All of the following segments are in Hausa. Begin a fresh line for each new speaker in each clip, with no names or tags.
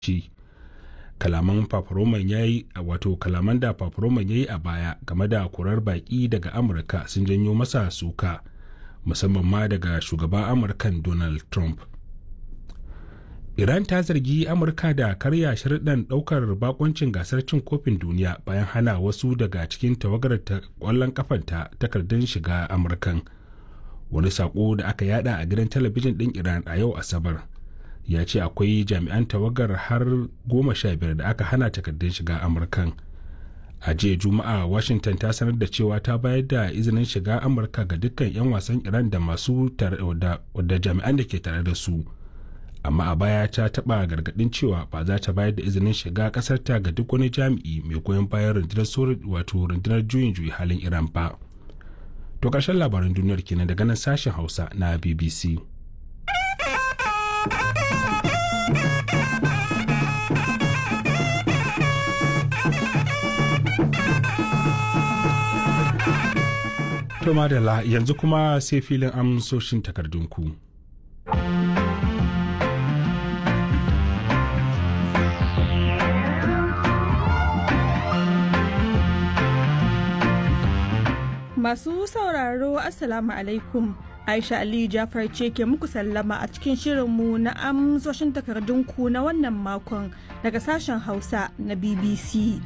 shi kalaman paparoman ya yi wato kalaman da paparoman ya yi a baya game da kurar baki daga amurka sun janyo masa suka musamman ma daga shugaban amurkan donald trump iran ta zargi amurka da karya sharuɗan ɗaukar bakoncin gasar cin kofin duniya bayan hana wasu daga cikin tawagar ƙwallon kafanta takardun shiga amurkan wani sako da aka yada a gidan talabijin ɗin iran a yau asabar ya ce akwai jami'an tawagar har goma sha biyar da aka hana takardun shiga amurkan a jiya juma'a washington ta sanar da cewa ta bayar da izinin shiga amurka ga dukkan 'yan wasan iran da masu da jami'an da ke tare da su amma a baya ta taba gargadin cewa ba za ta bayar da izinin shiga kasarta ga duk wani jami'i mai goyon bayan rundunar wato rundunar juyin juyi halin iran ba to karshen labaran duniyar kenan daga nan sashen hausa na bbc To madalla yanzu kuma sai filin amsoshin takardunku.
Masu sauraro Assalamu alaikum. Aisha Aliyu Jafar ce ke muku sallama a cikin shirinmu na amsoshin takardunku na wannan makon daga sashen Hausa na BBC.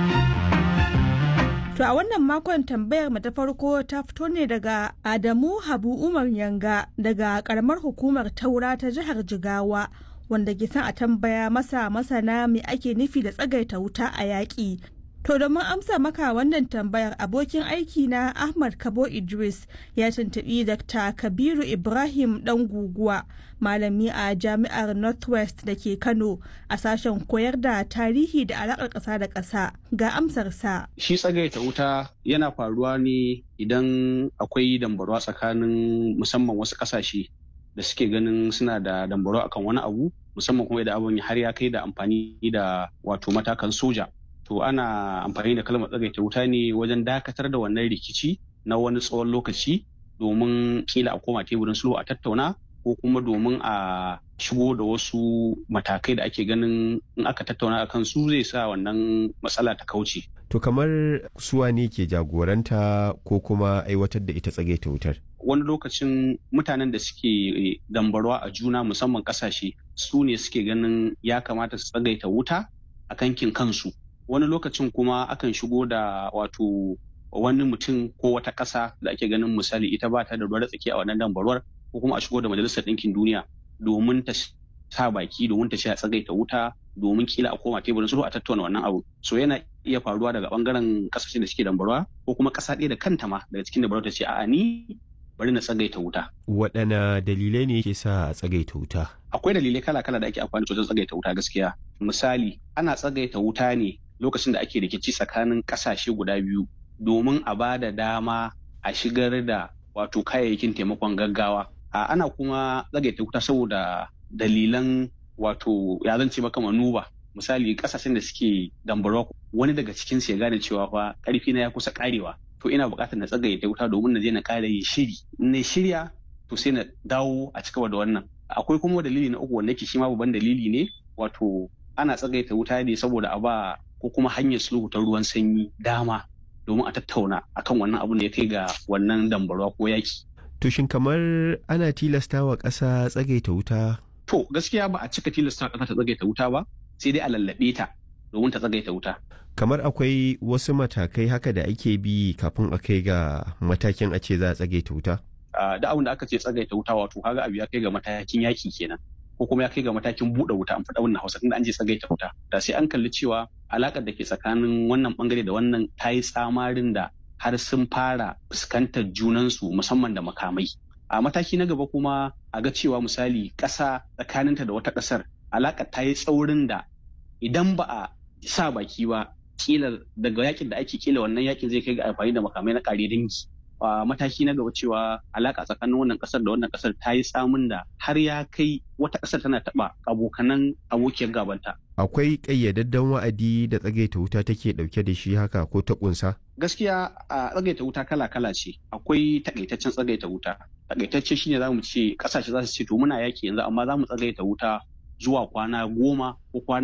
To a wannan makon tambayar mu ta farko ta fito ne daga Adamu Habu Umar Yanga daga karamar hukumar Taura ta jihar Jigawa wanda ke son a tambaya masa masana me ake nufi da tsagaita wuta a yaƙi. To domin amsa maka wannan tambayar abokin aiki na Ahmad Kabo Idris ya tuntuɓi Dr. Kabiru Ibrahim ɗan guguwa malami a jami'ar Northwest da ke Kano a sashen koyar da tarihi da alaƙar ƙasa da ƙasa ga amsarsa.
Shi tsagaita wuta yana faruwa ne idan akwai dambarwa tsakanin musamman wasu ƙasashe da suke ganin suna da dambarwa akan wani abu musamman kuma idan abin har ya kai da amfani da wato matakan soja. to ana amfani da kalmar tsagaita wuta ne wajen dakatar da wannan rikici na wani tsawon lokaci domin kila a koma teburin sulhu a tattauna ko kuma domin a shigo da wasu matakai da ake ganin in aka tattauna akan su zai sa wannan matsala ta kauce.
To kamar suwa ne ke jagoranta ko kuma aiwatar da ita tsagaita wutar?
Wani lokacin mutanen da suke dambarwa a juna musamman kasashe su ne suke ganin ya kamata su tsagaita wuta a kankin kansu. wani lokacin kuma akan shigo da wato wani mutum ko wata ƙasa da ake ganin misali ita ba ta da ruwa tsaki a wannan dambarwar ko kuma a shigo da majalisar ɗinkin duniya domin ta sa baki domin ta ce a tsagaita wuta domin kila a koma teburin sulhu a tattauna wannan abu so yana iya faruwa daga bangaren kasashen da suke dambarwa ko kuma ƙasa ɗaya da kanta ma daga cikin dambarwa ta ce a'a ni bari na tsagaita wuta.
Waɗanne dalilai ne ke sa a tsagaita wuta?
Akwai dalilai kala-kala da ake amfani da wajen tsagaita wuta gaskiya. Misali, ana tsagaita wuta ne lokacin da ake rikici tsakanin kasashe guda biyu domin a ba da dama a shigar da wato kayayyakin taimakon gaggawa a ana kuma tsagaita wuta saboda dalilan wato ya zan ce maka manuba misali kasashen da suke dambarwa wani daga cikin ya gane cewa fa karfi na ya kusa karewa to ina buƙatar na tsagaita wuta domin na je na kare yin shiri na shirya to sai na dawo a cigaba da wannan akwai kuma dalili na uku wanda yake shi ma babban dalili ne wato ana tsagaita wuta ne saboda a ba ko kuma hanyar sulhu ta ruwan sanyi dama domin a tattauna akan wannan abun da ya kai ga wannan dambarwa ko yaki.
To shin kamar ana tilasta wa ƙasa tsagaita wuta?
To gaskiya ba a cika tilasta ƙasa ta tsagaita wuta ba sai dai a lallaɓe ta domin ta tsagaita wuta.
Kamar akwai wasu matakai haka da ake bi kafin a kai ga matakin a ce za a tsagaita wuta?
Da abin da aka ce tsagaita wuta wato kaga abu ya kai ga matakin yaki kenan. ko kuma ya kai ga matakin buɗe wuta an faɗa wannan hausa tunda an je tsagaita wuta da sai an kalli cewa alakar da ke tsakanin wannan bangare da wannan ta yi tsamarin da har sun fara fuskantar junansu musamman da makamai a mataki na gaba kuma a ga cewa misali ƙasa tsakaninta da wata ƙasar alakar ta yi tsaurin da idan ba a sa baki ba kila daga yakin da ake kila wannan yakin zai kai ga amfani da makamai na ƙare dangi a mataki na gaba cewa alaka tsakanin wannan kasar da wannan kasar ta yi samun da har ya kai wata kasar tana taba abokanan abokiyar gabanta.
Akwai ƙayyadaddan wa'adi da tsagaita wuta take ɗauke da shi haka ko ta ƙunsa?
Gaskiya a tsagaita wuta kala-kala ce. Akwai takaitaccen tsagaita wuta. Takaitacce shine za mu ce kasashe za su ce to muna yaki yanzu amma za mu tsagaita wuta zuwa kwana goma ko kwana